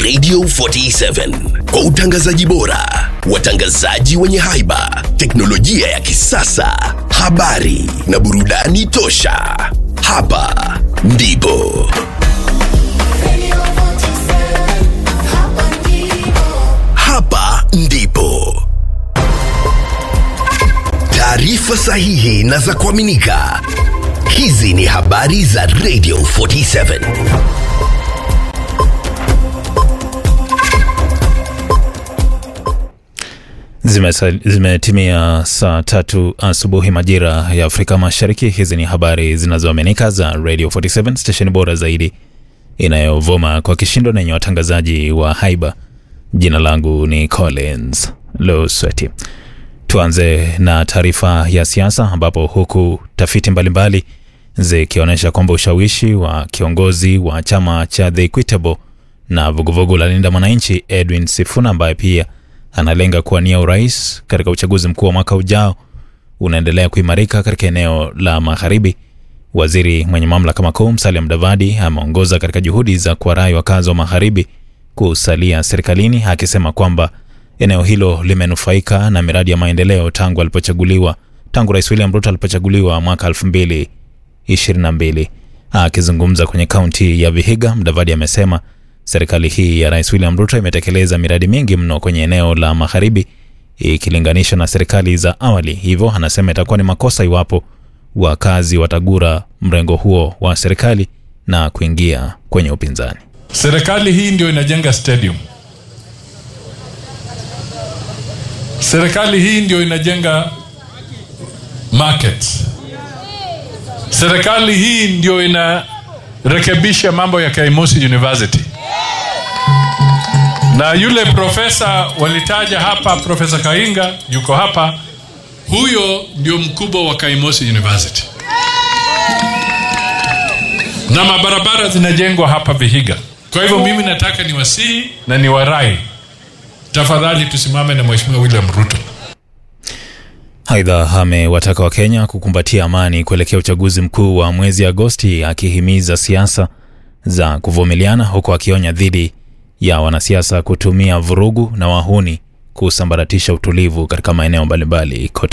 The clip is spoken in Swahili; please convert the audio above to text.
Radio 47 kwa utangazaji bora, watangazaji wenye haiba, teknolojia ya kisasa, habari na burudani tosha. Hapa ndipo hapa ndipo taarifa sahihi na za kuaminika. Hizi ni habari za Radio 47. Zimesa- Zimetimia saa tatu asubuhi majira ya Afrika Mashariki. Hizi ni habari zinazoaminika za Radio 47 stesheni bora zaidi inayovuma kwa kishindo na yenye watangazaji wa haiba. Jina langu ni Collins Losweti. Tuanze na taarifa ya siasa, ambapo huku tafiti mbalimbali zikionyesha kwamba ushawishi wa kiongozi wa chama cha The Equitable na vuguvugu la Linda Mwananchi Edwin Sifuna ambaye pia analenga kuwania urais katika uchaguzi mkuu wa mwaka ujao unaendelea kuimarika katika eneo la magharibi. Waziri mwenye mamlaka makuu Musalia Mudavadi ameongoza katika juhudi za kuwarai wakazi wa magharibi kusalia serikalini, akisema kwamba eneo hilo limenufaika na miradi ya maendeleo tangu alipochaguliwa tangu Rais William Ruto alipochaguliwa mwaka 2022. Akizungumza kwenye kaunti ya Vihiga, Mudavadi amesema serikali hii ya Rais William Ruto imetekeleza miradi mingi mno kwenye eneo la magharibi ikilinganishwa na serikali za awali. Hivyo anasema itakuwa ni makosa iwapo wakazi watagura mrengo huo wa serikali na kuingia kwenye upinzani. Serikali hii ndio inajenga stadium. Serikali hii ndio inajenga market. Serikali hii ndio inarekebisha mambo ya Kaimosi University. Na yule profesa walitaja hapa, Profesa Kainga yuko hapa, huyo ndio mkubwa wa Kaimosi University na mabarabara zinajengwa hapa Vihiga. Kwa hivyo mimi nataka niwasihi na niwarai, tafadhali tusimame na Mheshimiwa William Ruto. Aidha, amewataka Wakenya kukumbatia amani kuelekea uchaguzi mkuu wa mwezi Agosti, akihimiza siasa za kuvumiliana, huku akionya dhidi ya wanasiasa kutumia vurugu na wahuni kusambaratisha utulivu katika maeneo mbalimbali kote